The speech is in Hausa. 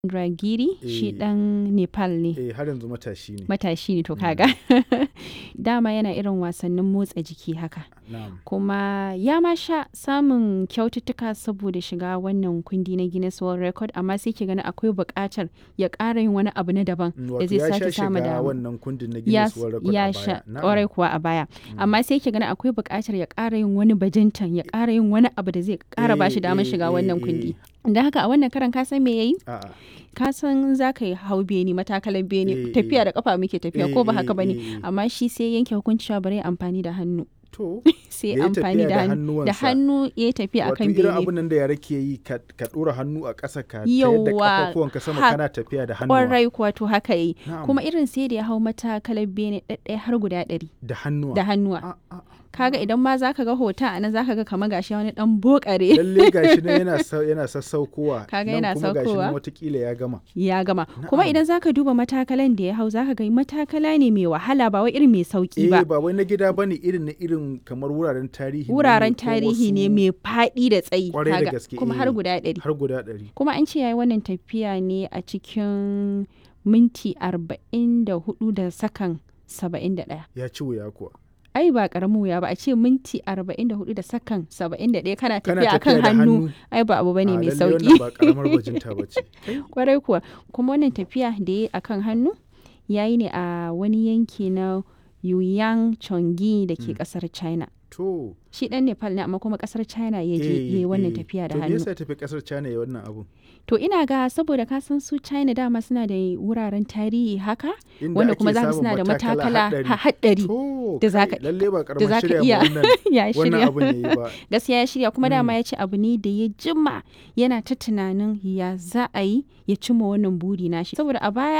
Dragiri shi Eh. ɗan Nepal ne. eh har yanzu matashi ne Matashi ne to kaga. Dama yana irin wasannin motsa jiki haka. na'am Kuma ya ma sha samun kyaututtuka saboda shiga wannan kundi na Guinness World Record amma sai ke gani akwai buƙatar ya ƙara yin wani abu na daban Mm, da wato zai ya sake sha samu shiga dama. wannan kundin na ya, Guinness World Record ya a sha baya Na'am. ƙwarai kuwa a baya amma sai ke gani akwai buƙatar ya ƙara yin wani bajintan ya ƙara yin wani abu da zai ƙara ba shi Eh, damar eh, shiga eh, wannan eh. kundi don haka a wannan karan ka san me yayi a'a ka san za ka yi hau beni matakalan beni Eh, tafiya eh. da kafa muke tafiya Eh, ko ba eh, haka bane eh, eh. amma shi sai yanke hukunci cewa bari ya amfani da hannu to sai Ya yi amfani tafiya da da hannu da hannuwansa. hannu ya yi tafiya wato akan irin bene abin nan da yara ke yi ka ka ɗora hannu a ƙasa ka tayar da Yawwa, kafafuwanka sama ha- kana tafiya da hannuwa kwarai kuwa to haka yi Na'am. kuma irin sai da ya hau matakalan bene ɗaɗɗaya har guda ɗari da hannuwa da hannuwa A- a- kaga idan ma zaka ga hoton a nan zaka ga kamar gashi wani dan bokare lalle gashi nan yana sa- yana sassaukowa Kaga nan yana kuma gashi saukowa. nan watakila ya gama ya gama kuma Na'am. idan zaka duba matakalan da ya hau zaka ga matakala ne mai wahala ba wai irin mai sauki eh ba ba wai na gida bane irin na irin kamar wuraren tarihi ne wuraren ko tarihi ne wasu- mai faɗi da tsayi Kwarai da kaga, gaske, kuma eh. har guda ɗari har guda ɗari kuma an ce yayi wannan tafiya ne a cikin minti arba'in da hudu da sakan saba'in da ɗaya ya ci wuya kuwa ai ba karamin wuya ba a ce minti arba'in da hudu da sakan saba'in da ɗaya kana Kana tafiya akan tafiya da hannu hannu. ai ba abu bane A, mai lalle sauki wannan ba karamar bajinta ba ce kwarai kuwa kuma wannan tafiya da ya akan hannu ya yi ne a wani yanki na Yuyang Chongi da ke kasar China. to Shi dan Nepal ne amma kuma kasar China ya je ya yi wannan tafiya da to me hannu. yasa ya tafi kasar China ya wannan abu To ina ga saboda ka san su China dama suna da wuraren tarihi haka Inda wanda ake kuma za samun suna da matakala haɗari. ha- haɗari to da za kai, ka- lalle ba da karamar za ka shirya ma iya wannan ya wannan shirya. abun yayi ba gaskiya ya shirya kuma dama ya ce abu ne da ya jima yana ta tunanin ya za a yi ya cimma wannan buri nashi saboda a baya